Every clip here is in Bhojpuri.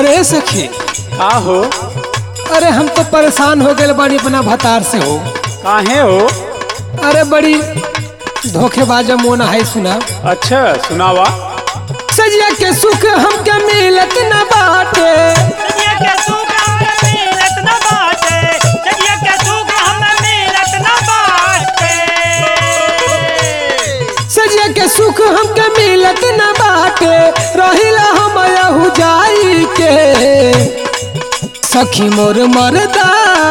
ए सखी का हो अरे हम तो परेशान हो गए बाड़ी अपना भतार से हो काहे हो अरे बड़ी धोखेबाज मोन है सुना अच्छा सुनावा सजिया के सुख हमके मिलत न बाटे सजिया के सुख हमें मिलत न बाटे सजिया के सुख हमें मिलत न बाटे सजिया के सुख हमके मिलत न बाटे रहिला हम यहू जाई के सखी मोर मरदा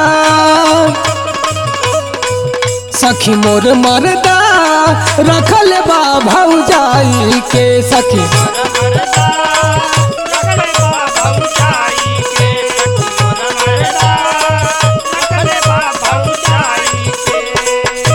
सखी मोर मरदा रखल बा भौजाई के सखी मरदा रखले बा भौजाई के मोर मरदा रखले बा भौजाई के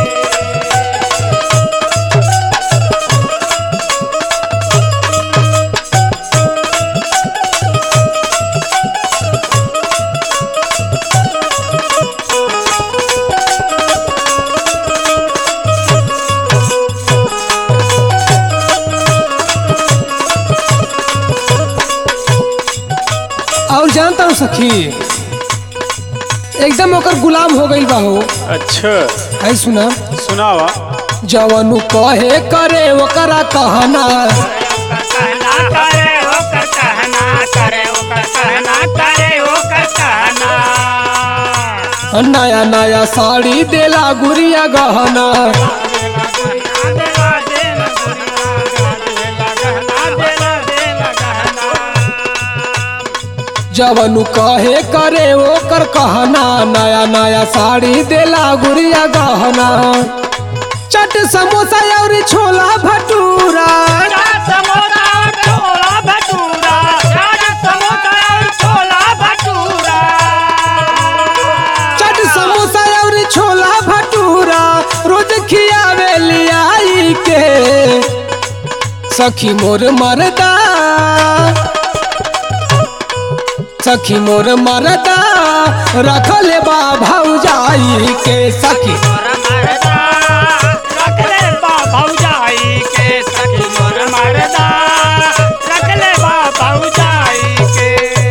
और जानता हूँ सखी एकदम ओकर गुलाम हो गई बा हो अच्छा है सुना सुनावा जवनु कहे करे ओकरा कहना कहना करे ओकर कहना करे ओकर कहना करे ओकर कहना नया नया साड़ी देला गुड़िया गहना देला देला देला गहना देला देला गहना जवनु कहे करे ओकर कहना नया नया साड़ी देला गुड़िया गहना चट समोसा और छोला भटूरा चाट समोसा और छोला भटूरा चाट समोसा और छोला भटूरा चट समोसा और छोला भटूरा रोज खियावे लियाई के सखी मोर मरदा सखी मोर मरदा रखल बा भौजाई के सखी मोर मरदा रख ले बा भौजाई के सखी मोर मरदा रख ले बा भौजाई के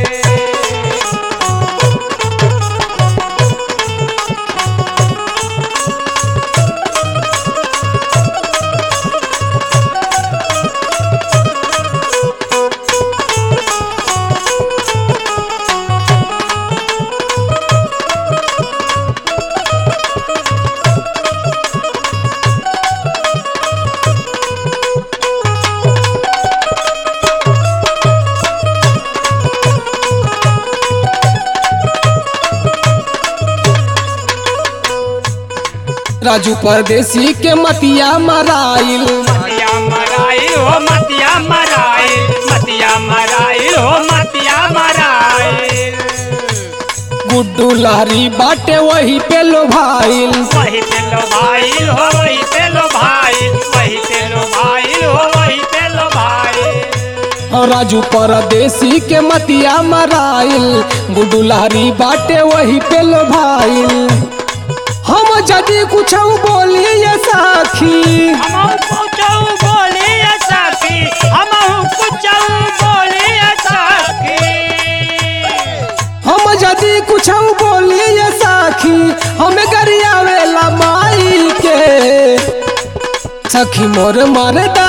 राजू परदेसी के मतिया मराइल मतिया मराई हो मतिया मराई मतिया मराई हो मतिया मराई गुड्डू लहरी बाटे वही पे लो भाईल वही पे लो भाई हो वही पे लो भाई वही पे लो भाई हो वही पे लो भाई राजू परदेसी के मतिया मराइल गुड्डू लहरी बाटे वही पे लो भाईल हम जदि कुछ बोली ये साखी हम कुछौ बोली है साथी हम कुछौ बोली है साथी हम जदि कुछ बोली ये साखी हमें गरियावेला माई के सखी मोर मरदा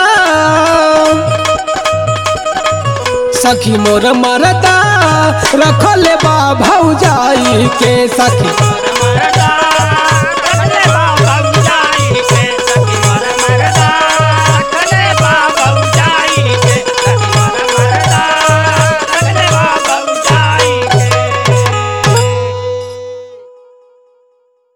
सखी मोर मरदा रखल बा भौजाई के सखी मरदा